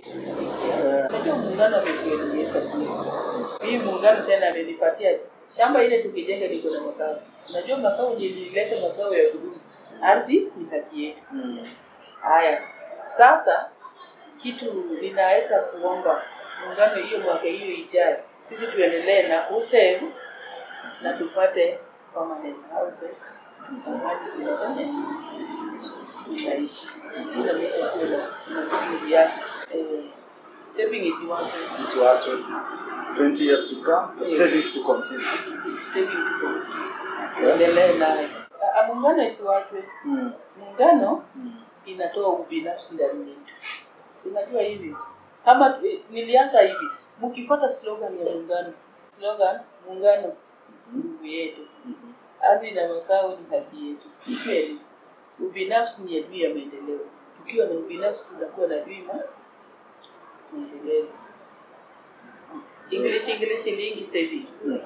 tukishughulikia. Unajua muungano ametuelimisha sisi. Hii muungano tena amenipatia shamba ile tukijenga liko na makao. Unajua makao ndio ilileta makao ya kudumu. Ardhi ni haki yetu. Haya, sasa kitu ninaweza kuomba muungano hiyo mwaka hiyo ijayo, sisi tuendelee na kusave na tupate permanent houses mahali tunafanya tunaishi. Kila mtu akuwe na na msingi yake. Eh, saving is one thing. Isiwachwe 20 years to come, savings to continue. Saving tuko tuendelee nayo. Ah, ah, Muungano isiwachwe. Mm. Muungano Mm. inatoa ubinafsi ndani yetu. Si unajua hivi, kama eh, nilianza hivi, mkifuata slogan ya muungano, slogan muungano nguvu yetu, Mhm. ardhi na makao ni haki yetu. Ni kweli, ubinafsi ni adui ya maendeleo. Tukiwa na ubinafsi, tunakuwa na adui ma maendeleo. English English lingi sasa hivi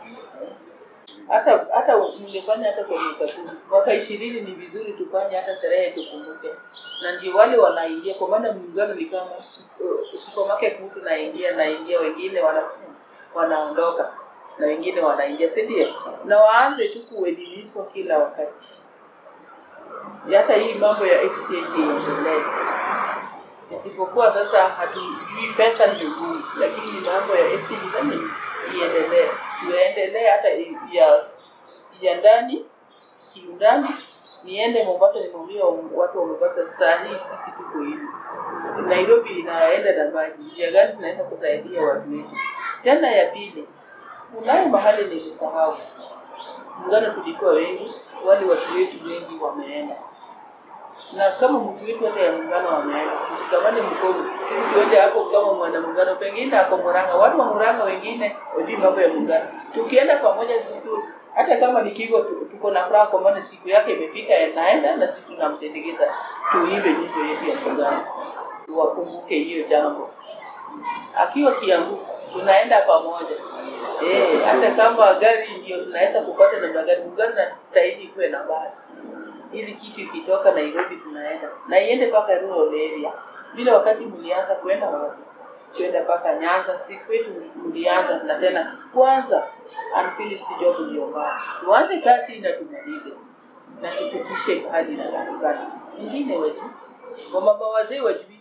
hata hata mngefanya hata kwa miaka kumi mwaka ishirini ni vizuri tufanye hata sherehe tukumbuke na ndio wale wanaingia kwa maana muungano ni kama su- supermarket mtu naingia naingia wengine wana wanaondoka na wengine wanaingia si ndio na waanze tu kuelimishwa kila wakati hata hii mambo ya exchange iendelee isipokuwa sasa hatujui pesa ndio ngumu lakini ni mambo ya exchange nani iendelee tuendelee hata i- ya ya ndani kiundani niende mombasa nimwambia watu wa mombasa saa hii sisi tuko hivi nairobi inaenda na maji njia gani tunaweza kusaidia watu wetu tena ya pili kunayo mahali nilisahau muungano tulikuwa wengi wale watu wetu wengi wameenda na kama mtu wetu hata ya muungano wameenda tushikamane mkono sisi tuende hapo kama mwana muungano pengine ako Murang'a watu wa Murang'a wengine wajui mambo ya muungano tukienda pamoja sisi tu- hata kama ni Kigo tu- tuko na furaha kwa maana siku yake imefika naenda na sisi tunamsindikiza tuimbe nyimbo yetu ya muungano wakumbuke hiyo jambo akiwa Kiambu tunaenda pamoja eh, hata kama gari ndio tunaweza kupata namna gani, muungano na tutahidi kuwe na basi ili kitu ikitoka Nairobi tunaenda na iende mpaka rural area. Vile wakati mlianza kwenda wapi? Kwenda mpaka Nyanza, si kwetu mlianza na tena kwanza unfinished job ndio mbaya. Tuanze kazi na tumalize na tupitishe hadi na katikati. Ingine wetu wamama wazee wajui